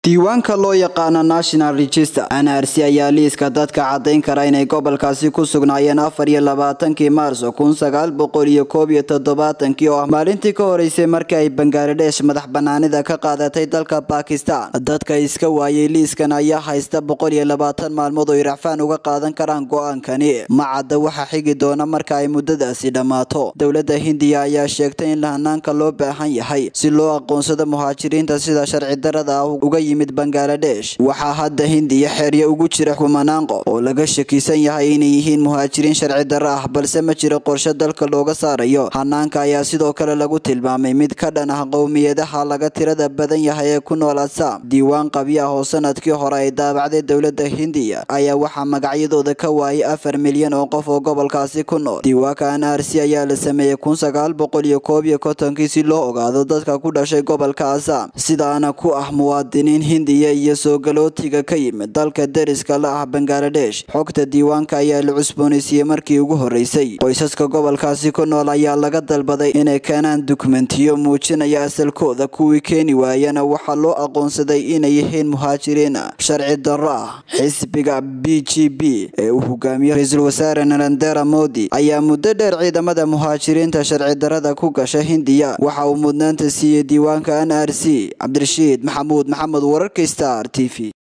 diiwaanka loo yaqaano national register nrc ayaa liiska dadka caddayn kara inay gobolkaasi ku sugnaayeen afar iyo labaatankii maarso kun sagaal boqol iyo koob iyo toddobaatankii oo ah maalintii ka horeysay markii ay bangaladesh madax banaanida ka qaadatay dalka bakistan dadka iska waayay liiskan ayaa haysta boqol iyo labaatan maalmood oo iracfaan uga qaadan karaan go-aankani macadda waxaa xigi doona marka ay muddadaasi dhammaato dowladda hindiya ayaa sheegtay in lahanaanka loo baahan yahay si loo aqoonsado muhaajiriinta sida sharci darada ah uga yimid bangaladesh waxaa hadda hindiya xeeryo ugu jira kumanaan qof oo laga shakisan yahay inay yihiin muhaajiriin sharci darro ah balse ma jiro qorshe dalka looga saarayo hanaanka ayaa sidoo kale lagu tilmaamay mid ka dhan ah qowmiyadaha laga tirada badan yahay ee ku nool assam diiwaan qabyo ah oo sanadkii hore ay daabacday dowladda hindiya ayaa waxaa magacyadooda ka waayay afar milyan oo qof oo gobolkaasi ku nool diiwaanka nrc ayaa la sameeyey kun sagaal boqol iyo koob iyo kontonkii si loo ogaado dadka ku dhashay gobolka assam sidaana ku ah muwaadiniin hindiya iyo soo galootiga ka yimid dalka deriska la ah bangaladesh xogta diiwaanka ayaa la cusboonaysiiyey markii ugu horeysay qoysaska gobolkaasi ku nool ayaa laga dalbaday inay keenaan dukumentiyo muujinaya asalkooda kuwii keeni waayana waxaa loo aqoonsaday inay yihiin muhaajiriin sharci darro ah xisbiga b g b ee uu hogaamiyo ra-iisul wasaare narendera modi ayaa muddo dheer ciidamada muhaajiriinta sharci darada ku gasha hindiya waxa uu mudnaanta siiyey diiwaanka n r c cabdirashiid maxamuud maxamed wararka star t v